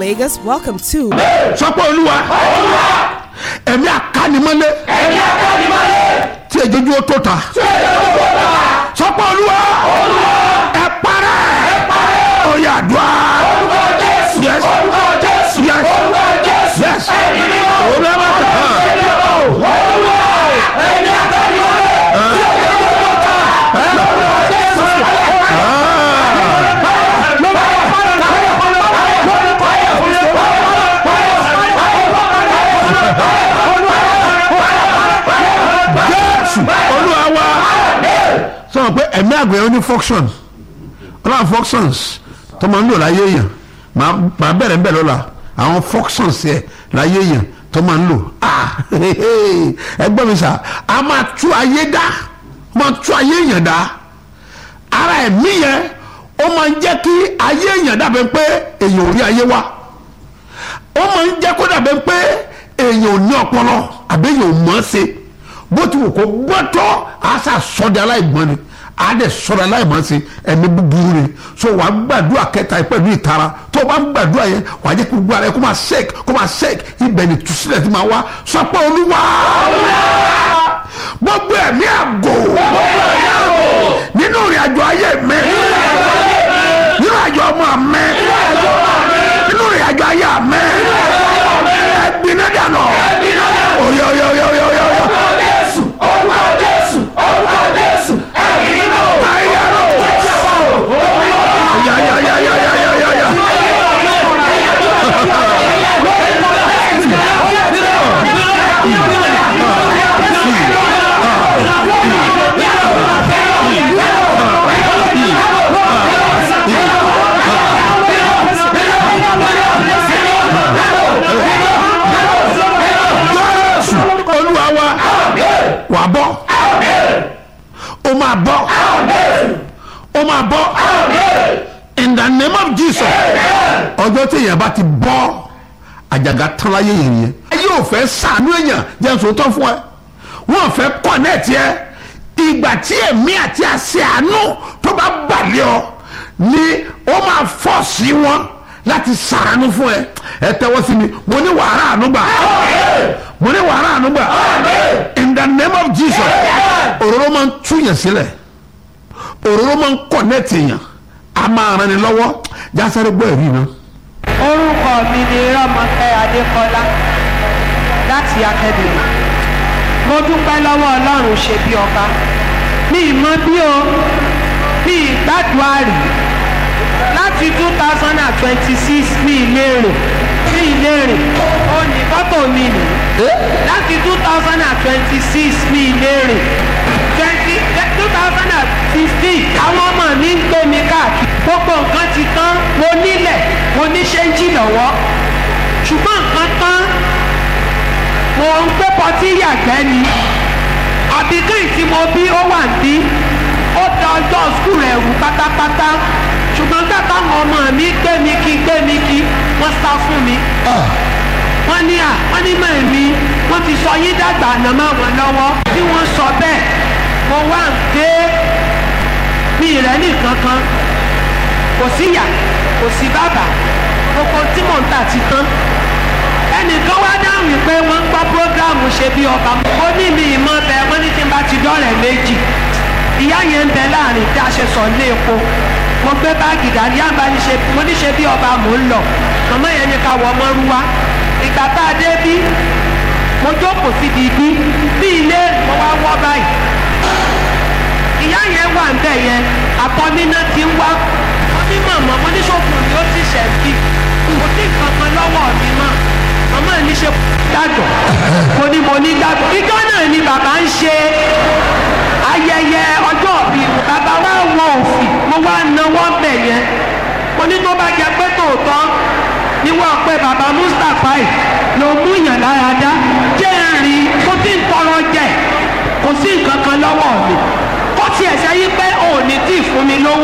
Lagos, welcome to sọ pé olúwa ẹ̀mí àkánimọ́lé tí èjòjú ó tó ta sọ pé olúwa ẹ parẹ́ oyè àdúrà yes yes yes olúwa bá tẹ̀ jésù olúwa wa sọ pé ẹ̀mí àgbẹ̀ ó ní function ọlọ́run functions tó máa ń lò láyé èèyàn máa máa bẹ̀rẹ̀ bẹ̀rẹ̀ lọ́la àwọn functions yẹ láyé èèyàn tó máa ń lò ah ẹgbẹ́ mi sà á máa tú ayé dá máa tú ayé èèyàn dá ara ẹ̀mí yẹn ó máa ń jẹ́ kí ayé èèyàn dàbẹ̀ pé èèyàn ò rí ayé wá ó máa ń jẹ́ kó dàbẹ̀ pé èèyàn ò ní ọpọlọ àbí èèyàn ò mọ̀ ọ́ ṣe bó ti wù kó gbọ́tọ́ àṣà sọ́dẹ̀ aláìgbọ́n ni àdẹ sọ́dẹ̀ aláìmọ̀ ṣe ẹ̀mí búburú ni so wàá gbàdúrà kẹta yìí pẹ̀lú ìtara tó o bá ń gbàdúrà yẹn wàá jẹ́ kó gbogbo ara yẹn kó máa ṣẹ́ẹ̀k kó máa ṣẹ́ẹ̀k ibẹ̀ ni tùsílẹ̀ ti máa wá sọ pé olúwa gbogbo ẹ̀mí àgò nínú ìrìn àjò ayé mi nínú àjò ọmọ mi nínú ìrìn àjò ayé mi ẹ̀gbin náà dànù oyè oyè oyè oyè oyè oyè. Ya, ya, ya, ya, ya, ya, ya, ya. Jésù olúwa wa wà bọ́ ó máa bọ́ ó máa bọ́ in the name of Jesus ọjọ́ tí èèyàn bá ti bọ́ àjàgà tán láyé yẹn yẹn ayé ò fẹ́ sàánú èèyàn jẹ́ sòótọ́ fún ẹ wọ́n fẹ́ kọ́nẹ́ẹ̀tì ẹ ìgbà tí ẹ̀mí àti àṣẹ àánú tó bá balẹ̀ ọ ni ó máa fọ́ sí wọn láti sàánú fún ẹ ẹ tẹ́wọ́ sí mi mo ní wàhálà àánú gbà mo ní wàhálà àánú gbà in the name of Jesus òróró máa ń túyàn sílẹ̀ òróró máa ń kọ̀nẹ́ẹ̀tì èèyàn a máa ran ni lọ́wọ́ jásáré gbọ́ ẹ̀rí náà. orúkọ mi ni rọmọkẹ adékọlá láti akademi mo dúpẹ́ lọ́wọ́ ọlọ́run ṣe bí ọba mi ì mọ bí o mi ì gbàdúrà rí láti two thousand and twenty six mi ì lè rìn mi ì lè rìn ó ní fọ́tò mi nì láti two thousand and twenty six mi ì lè rìn twenty two thousand and fifteen àwọn ọmọ mi ń gbé mi káàkiri gbogbo nǹkan ti tán mo nílẹ̀ mo ní ṣéńjì lọ́wọ́ ṣùgbọ́n nǹkan tán mo ń gbé pọtí yàgbẹ́ ni àbíkẹ́yìn tí mo bí ó wà ní ó da ọjọ́ skul rẹ̀ rú pátápátá ṣùgbọ́n gbàgbọ́ àwọn ọmọ mi gbé mi kí gbé mi kí wọ́n sá fún mi wọ́n ní à wọ́n ní mọ̀ mí wọ́n ti sọ yín dàgbà àná mọ́ wọn lọ́wọ́ bí wọ́n sọ bẹ́ẹ̀ mo wá ń gbé mi rẹ̀ nìkan kan kò sí ìyá kò sí bàbá gbogbo tí mò ń tà ti tán ẹnìkan wá dáhùn wípé wọ́n ń gbọ́ prógráàmù ṣe bí ọba ó ní mi ìmọ̀ bẹ wọ́n ní tí n bá ti dọ́rẹ̀ méjì ìyá yẹn ń bẹ láàrin tí a ṣe sọ ní epo mo gbé báàgì dání yá bá ní ṣe mo ní ṣe bí ọba mò ń lọ màmá yẹn ní ká wọ ọmọ rú wa ìgbà tá a dé bí mo jókòó síbi bí bí ilé mo wá wọ́ báyìí ìyá yẹn wà ń bẹ̀ yẹn àtọ́níná ti ń wá wọ́n ní màmá mo ní ṣòfò ni ó ti ṣẹ̀ bí kò sí nǹkan kan lọ́wọ́ mi mọ́ màmá ní ṣe dájọ́ mo ní mo ní dájọ́ ìjọ náà ni bàbá ń ṣe ayẹyẹ ọjọ́ òbí bàbá wa wọ òfì mo wá náwó bẹ̀ yẹn mo ní tó bá jẹ pé tòótọ́ ni wọ́n pe bàbá Mustapha yìí ló mú yàn lára dá jẹ́ rìn kó tí ń tọrọ jẹ kò sí nǹkan kan lọ́wọ́ mi kó tiẹ̀ sẹ́yìn pé òní tí ì fún mi lówó.